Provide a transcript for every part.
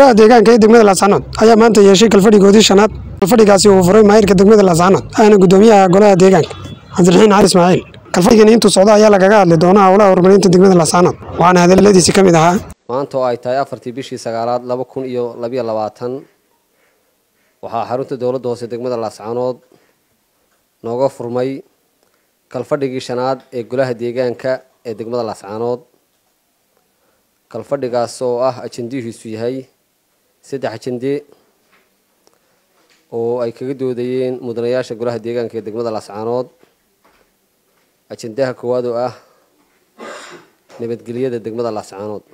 golaha deegaanka ee degmada laascanood ayaa maanta yeeshay kalfadhigoodii shanaad kalfadhigaasi uu furay maayirka degmada laascanood ahna gudoomiyaha golaha deegaanka cabdiraxiin cali ismaaciil kalfadhigani intuu socdo ayaa lagaga hadli doonaa howlaha horumarinta degmada laascanood waxaana hadaladiisi ka mid ahaa maanta oo ay tahay afartii bishii sagaalaad laba kun iyo labayo labaatan waxaa xarunta dowladda hoose degmada laascanood nooga furmay kalfadhigii shanaad ee golaha deegaanka ee degmada laascanood kalfadhigaas oo ah ajendihiisu yahay saddex ajende oo ay kaga doodayeen mudanayaasha golaha deegaanka ee degmada laascanood ajendaha koowaad oo ah nabadgelyada degmada laascanood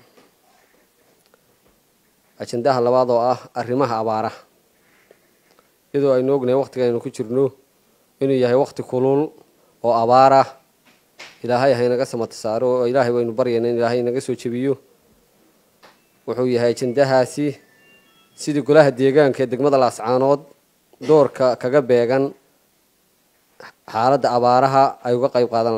ajendaha labaad oo ah arrimaha abaaraha iyadoo aynu ognahay waqtiga aynu ku jirno inuu yahay waqti kulul oo abaarah ilaahay haynaga samata saaro oo ilaahay waynu baryayna in ilaahay naga soo jebiyo wuxuu yahay ajendahaasi sidii golaha deegaanka ee degmada laascaanood doorka kaga beegan xaaladda abaaraha ay uga qayb qaadan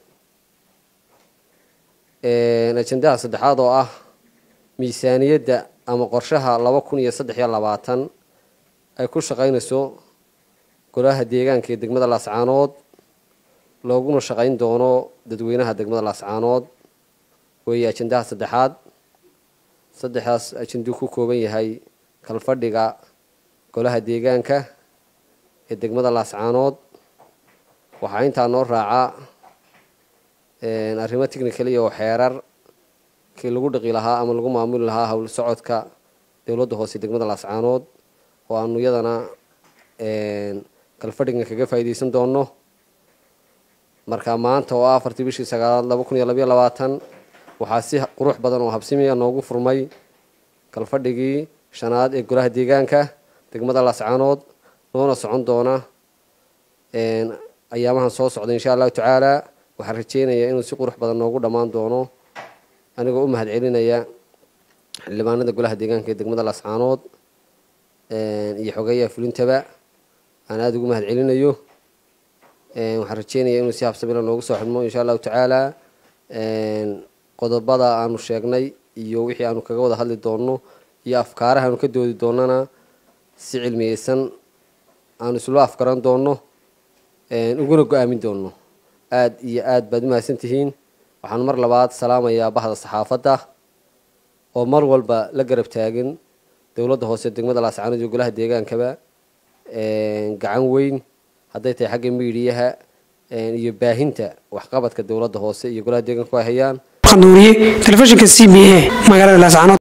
lahaayeen ajendaha saddexaad oo ah miisaaniyadda ama qorshaha laba kun iyo saddex iyo labaatan ay ku shaqaynayso golaha deegaanka ee degmada laascaanood looguna shaqayn doono dadweynaha degmada laascaanood weeye ajendaha saddexaad saddexdaas ajenduu ku kooban yahay kalfadhiga golaha deegaanka ee degmada laascaanood waxaa intaa noo raaca arrimo technicali oo xeerar kii lagu dhaqi lahaa ama lagu maamuli lahaa howl socodka dowladda hoose degmada laascaanood oo aanu iyadana kalfadhigan kaga faa'iidaysan doono marka maanta oo ah afartii bishii sagaalaad laba kun iyo labayo labaatan waxaa si qurux badan oo habsimiya noogu furmay kalfadhigii shanaad ee golaha deegaanka degmada laascaanood noona socon doona ayaamahan soo socda insha allahu tacaala waxaan rajeynayaa inuu si qurux badan noogu dhammaan doono anigoo u mahad celinaya xildhibaanada golaha deegaanka ee degmada laascaanood iyo xogeeyaha fulintaba aan aada ugu mahad celinayo waxaan rajeynaya inuu si habsamila noogu soo xidhmo insha allahu tacaala qodobada aanu sheegnay iyo wixii aanu kaga wada hadli doonno iyo afkaaraha aanu ka doodi doonana si cilmiyeysan aanu islo afgaran doonno uguna go-aamin doonno aada iyo aada baad umahadsan tihiin waxaan mar labaad salaamayaa bahda saxaafadda oo mar walba la garab taagan dowladda hoose degmada laascaanood iyo golaha deegaankaba gacan weyn hadday tahay xagga miidiyaha iyo baahinta waxqabadka dowladda hoose iyo golaha deegaanku ay hayaan nuuriye telefishinka c b a magaalada laascaanood